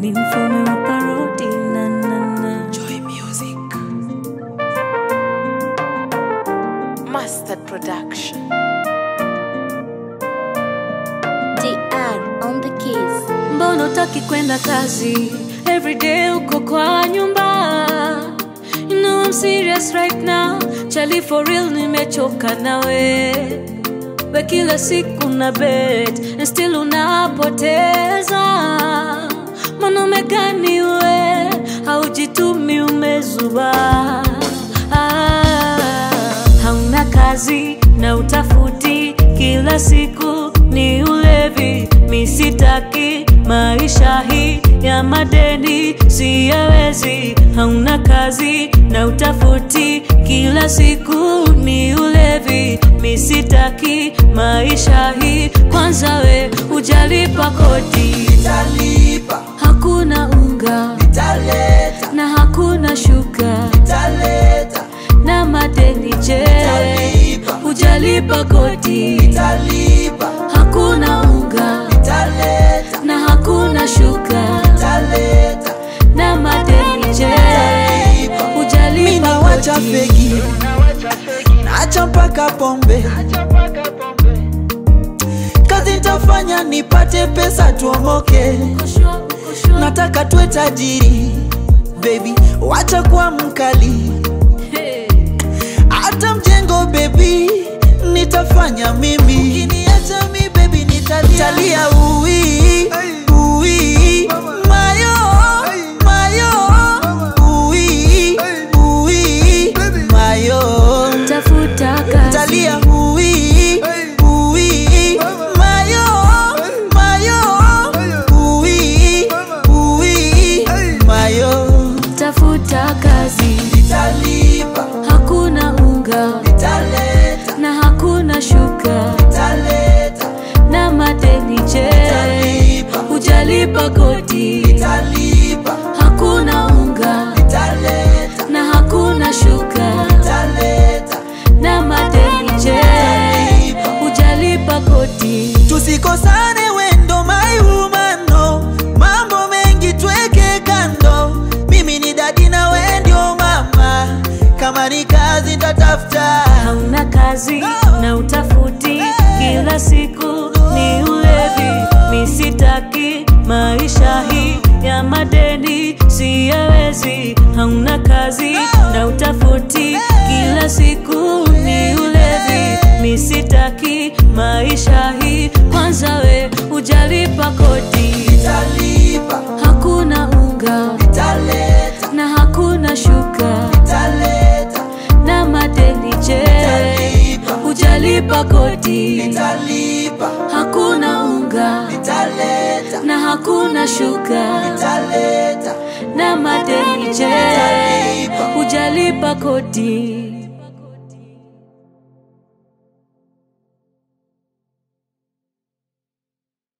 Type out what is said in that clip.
ni mfalme wa parodi na na na Joy Music. Mustard Production. DR on the keys. mbona utaki kwenda kazi everyday uko kwa nyumba you know I'm serious right now chali for real nimechoka nawe we kila siku na bet and still unapoteza mwanaume gani we haujitumi umezuba ah, hauna kazi na utafuti kila siku ni ulevi misitaki maisha hii ya madeni siyawezi hauna kazi na utafuti kila siku ni ulevi misitaki maisha hii kwanza we ujalipa kodi Nitalipa, hakuna unga nitaleta, na hakuna shuka nitaleta, na madeni je Nitalipa. hujalipa kodi nitalipa, hakuna unga nitaleta, na hakuna shuka nitaleta. na madeni je Mimi hujalipa nawacha kodi fegi, naacha mpaka pombe. Kazi nitafanya nipate pesa tuomoke. Kushwa, kushwa. Nataka tuwe tajiri, baby, wacha kuwa mkali. Hey. hata mjengo bebi nitafanya mimi ukiniacha mi bebi nitalia ui ui mayo mayo ui ui mayo tafuta kazi talia ui ui mayo mayo ui ui mayo tafuta kazi nitalipa hakuna unga nitaleta na hakuna shuka nitaleta na madeni je Nitalipa. hujalipa kodi nitalipa hakuna unga nitaleta na hakuna shuka nitaleta na madeni je Nitalipa. hujalipa kodi tusikosane wendo maiumano mambo mengi tweke kando mimi ni dadi na we ndio mama kama ni kazi ntatafuta hauna kazi na utafuti kila siku ni ulevi misitaki maisha hii ya madeni siyawezi hauna kazi na utafuti kila siku ni ulevi misitaki maisha hii kwanza we ujalipa kodi nitalipa hakuna unga nitaleta na hakuna shuka nitaleta na madeni je Nitalipa. hujalipa kodi nitalipa hakuna unga nitaleta na hakuna shuka nitaleta na madeni je Nitalipa. hujalipa kodi